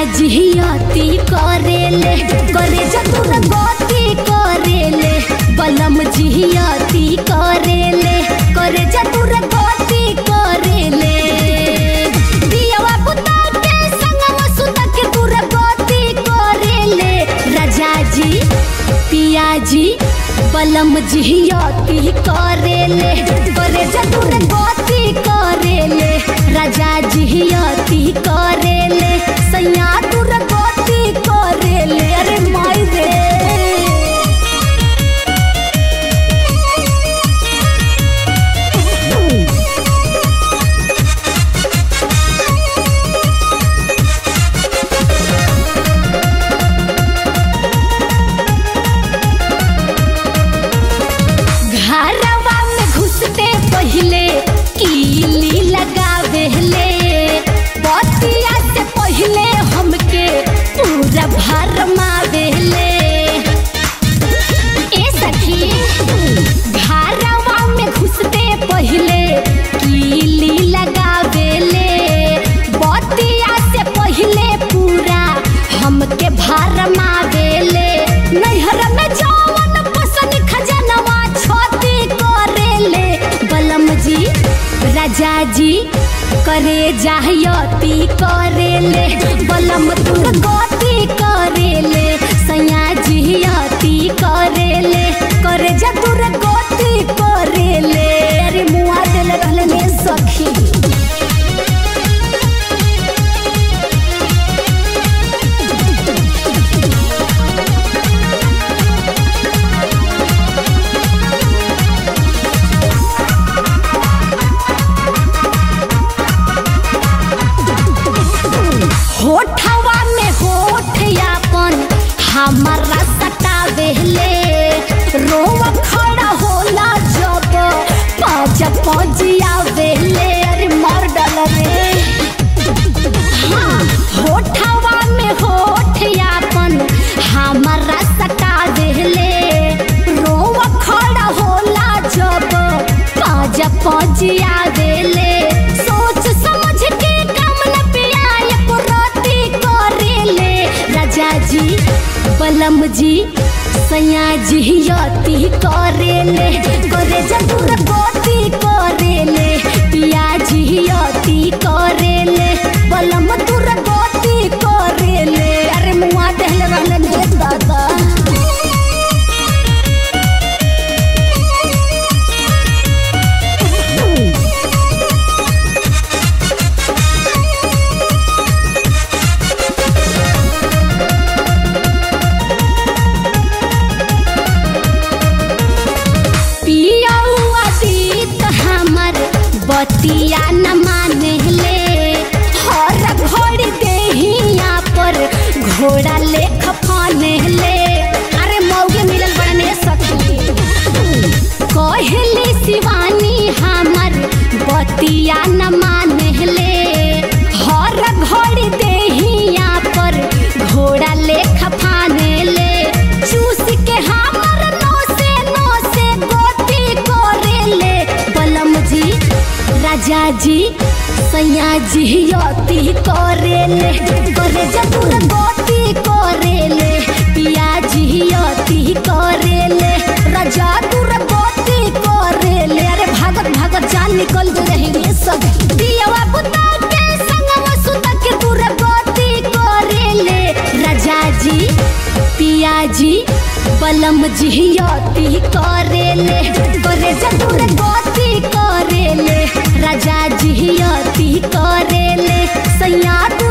जिहियती करेले करे जतुर गति करेले बलम जिहियती करेले करे जतुर गति करेले दियवा पुता के संगवा सुता के तुर गति करेले राजा जी पियाजी बलम जिहियती करेले करे जतुर गति करेले राजा जिहियती करेले सैया तुर गति करेले अरे माई रे घरवा में घुसते पहले कीली लगावेले बतिया से पहले हमके पूरा भर मावेले ए सखी घरवा में घुसते पहले कीली लगावेले बतिया से पहले पूरा हमके भर मावेले नैहर में जवन पसंद खजनवा छोती करेले बलम जी राजा जी करे जाहयती करेले बलम तुर गति करेले सैया जिहयती करेले करे जा तुर गति करेले अरे मुआ देले रहले ने सखी होठवा में होठ यापन हमारा सटावेले रोवा खड़ा होला जब पाँच पजिया वेले अरे मार डाल रे हाँ होठवा में होठ यापन हमारा सटावेले रोवा खड़ा होला जब पाँच पजिया वेले सोच समझ के काम न पिया एको राती करेले राजा जी बलम जी सैया जी यती करेले करे जतुर गति करेले पिया जी यती करेले बलम तुर गति करेले अरे मुआ देहले रहले ने दादा पिया हुआ दीत हमर बतिया न माने ले हर घोड़ी देहिया पर घोड़ा लेख फाने ले अरे मौगे मिलल बड़ने सखी कहली शिवानी हमर बतिया न माने ले हर घोड़ी देहिया पर घोड़ा लेख फाने ले चूस के हमर नोसे नोसे गोती करेले बलम जी राजा जी सैया जी यती करेले करे जतुर गोती करेले पिया जी यती करेले राजा तुर गोती करेले अरे भागत भागत जान निकल गए रही रे सब दियवा पुता के संगवा सुता के तुर गोती करेले राजा जी पिया जी बलम जिहियती करेले करे जतुर गति करेले राजा जिहियती करेले सैया